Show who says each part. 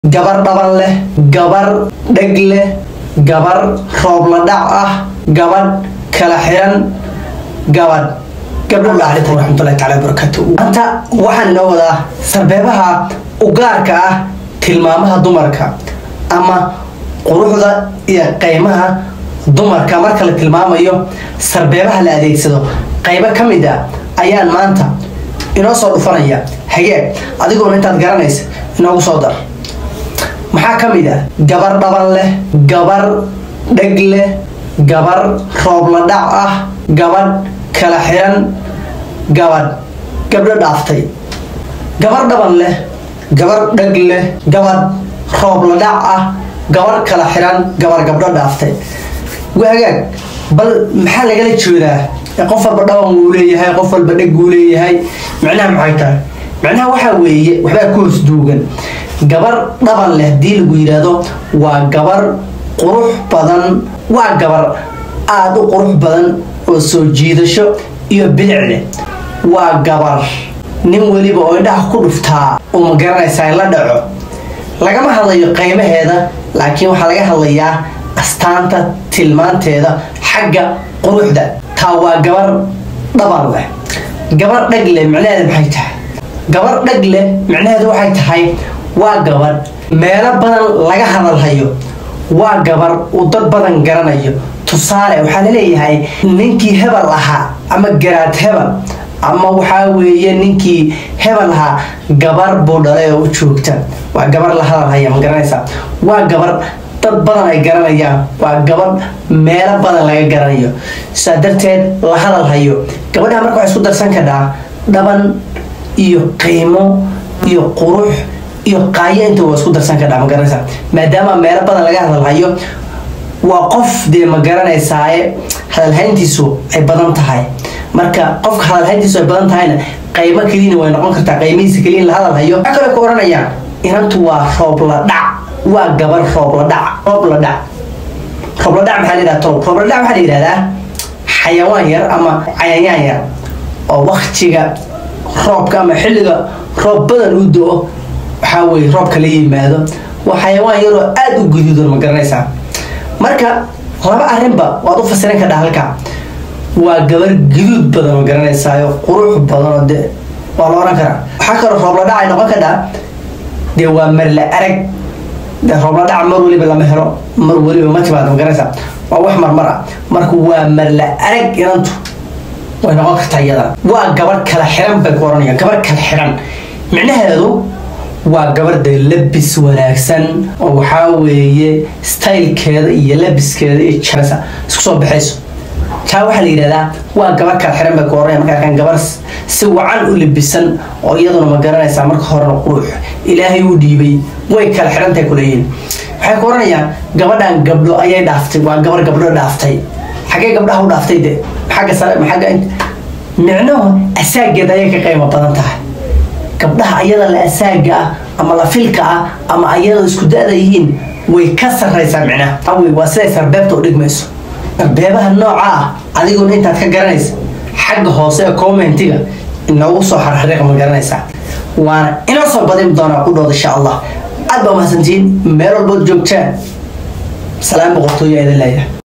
Speaker 1: gabar dhaban leh gabar dheg leh gabar roobla dhac ah gabadh kala xiran gabadh gabdho dhaarita raxmatullahi taala barakatu maanta waxaan inoo wadaa sarbeebaha ugaarka ah tilmaamaha dumarka ama quruxda iyo qaymaha dumarka marka la tilmaamayo sarbeebaha la adeegsado qaybo ka mid a ayaan maanta inoo soo dhufanaya hagee adigoona intaad garanaysa inoogu soo dar maxaa ka mid ah gabar dhaban leh gabar dheg leh gabar roobla dhac ah gabadh kala xiran gabadh gabdho dhaaftay gabar dhaban leh gabar dheg leh gabadh roobla dhac ah gabar kala xiran gabar gabdho dhaaftay waagaag bal maxaa lagala jeedaa qof walba dhaban wuu leeyahay qof walba dheg wuu leeyahay micnaha maxay tahay micnaha waxaa weeye waxbaa ku hoos duugan gabar dhaban leh haddii lagu yidhaahdo waa gabar qurux badan waa gabar aada u qurux badan oo soo jiidasho iyo bilic leh waa gabar nin weliba oo indhaha ku dhuftaa uu ma garanaysaa in la dhaco lagama hadlayo qaymaheeda laakiin waxaa laga hadlayaa astaanta tilmaanteeda xagga quruxda taa waa gabar dhaban leh gabar dheg leh micnaheeda maxay tahay gabar dheg leh micnaheedu waxay tahay waa gabar meelo badan laga hadalhayo waa gabar uu dad badan garanayo tusaale waxaa laleeyahay ninkii hebel ahaa ama garaad hebel ama waxaa weeye ninkii hebel ahaa gabar buu dhalay oo u joogta waa gabar la hadalhaya ma garanaysaa waa gabar dad badan ay garanayaan waa gabadh meelo badan laga garanayo saa darteed la hadalhayo gabadhaha marka waxay isku darsan kadhaa dhaban iyo qiimo iyo qurux iyo qaayo inta waa isku darsan kadhaa ma garanaysaa maadaama meelo badan laga hadalhayo waa qof dee ma garanaysaaye hadalhayntiisu ay badan tahay marka qofka hadalhayntiisu ay badan tahayna qaymo keliyana way noqon kartaa qaymihiisa keliya in la hadalhayo waxaa kale ku oranayaan inantu waa roobla dhac waa gabar roobla dhac roobla dhac roobla dhac maxaa la yidhahda tolob roobla dhac waxaa la yidhahdaa xayawaan yar ama cayayaan yar oo waktiga roobka ama xilliga roob badan u do-o waxaa weye roobka la yimaado waa xayawaan yaroo aada u guduudan ma garanaysaa marka laba arrinba waad u fasiran kadhaa halka waa gabar guduud badan ma garanaysaayo qurux badan oo de waa la oran karaa waxaa kaloo roobla dhac ay noqon kadhaa dee waa marla arag de roobla dhac mar weliba lama helo mar weliba ma timaado ma garanaysaa waa wax marmar ah marka waa marla arag inantu way noqon kartaa iyadana waa gabar kala xiran bay ku oranayaan gabar kala xiran micnaheedu waa gabarda labis wanaagsan oo waxaa weeye stylekeeda iyo labiskeeda iyo jarasa isku soo baxayso taa waxaa la yidhahdaa waa gabar kala xiran bay ku oranaya marka arkaan gabar si wacan u labisan oo iyaduna ma garanaysaa marka horena qurux ilaahay u dhiibay way kala xirantahay kuleeyihin waxay ku oranayaan gabadhan gabdho ayay dhaaftay waa gabar gabdho dhaaftay xaggee gabdhaha u dhaaftay de xagga sare xagga micnuhu asaageeda ayay ka qiimo badan tahay gabdhaha ayada la asaaga ah ama la filka ah ama ayada isku da-da yihiin way ka sarraysaa micnaha awi waa siday sarbeebta u dhigmayso sarbeebaha nooca ah adiguna intaad ka garanaysa xagga hoose ee commentiga inoogu soo xarxariiq ma garanaysaa waana inoo soo badin doonaa ku dhooda insha allah aad baa mahadsantihiin meel walbood joogtaan salaam boqortooyo idin leeyahay